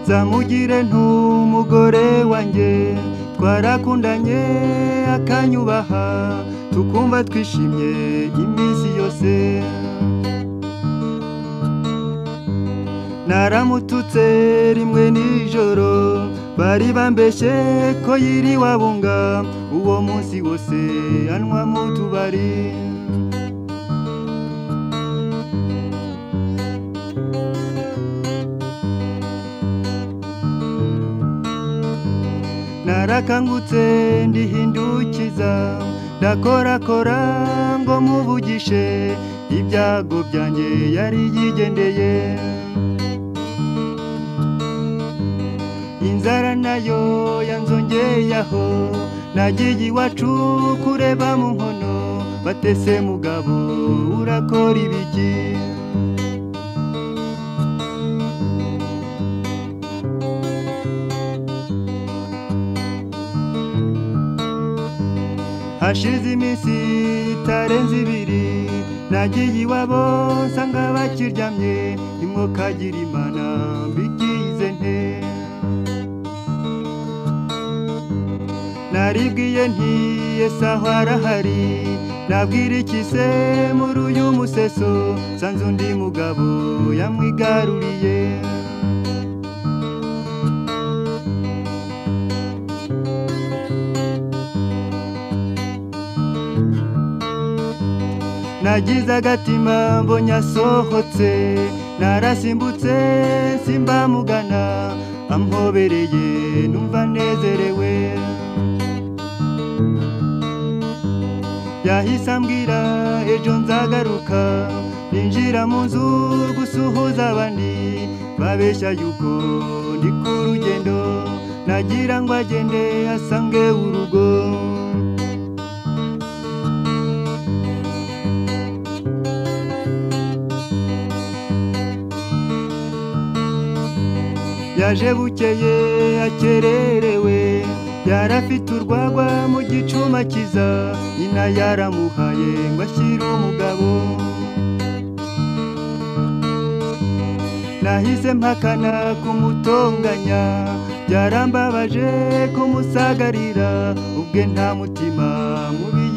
nzamugire ntumugore wanjye twarakundanye akanyubaha tukumva twishimye iminsi yose naramututse rimwe nijoro bari bambeshye ko yiri wabunga uwo munsi wose anywa mu tubari narakangutse ndihindukiza ndakorakora ngo muvugishe ibyago byanjye yari yigendeye inzara nayo yanzongeyeho nagiye iwacu kureba mu nkono batese mugabo urakora ibiki hashize iminsi itarenze ibiri nagiye iwabo nsanga bakiryamye nimwo kagira imana mbigize nte naribwiye nti yesi aho arahari nabwira iki se muri uyu museso nsanze undi mugabo yamwigaruriye nagize agatima mbonye asohotse narasimbutse simbamugana amhobereye numva nezerewe yahise ambwira ejo nzagaruka ninjira mu nzu gusuhuza abandi babeshya yuko ndi ku rugendo nagira ngo agende asange urugo yaje bukeye akererewe yarafite urwagwa mu gicuma kiza nyina yaramuhaye ngo ashyire umugabo nahise mpakana kumutonganya byarambabaje kumusagarira ubwe nta mutima mubi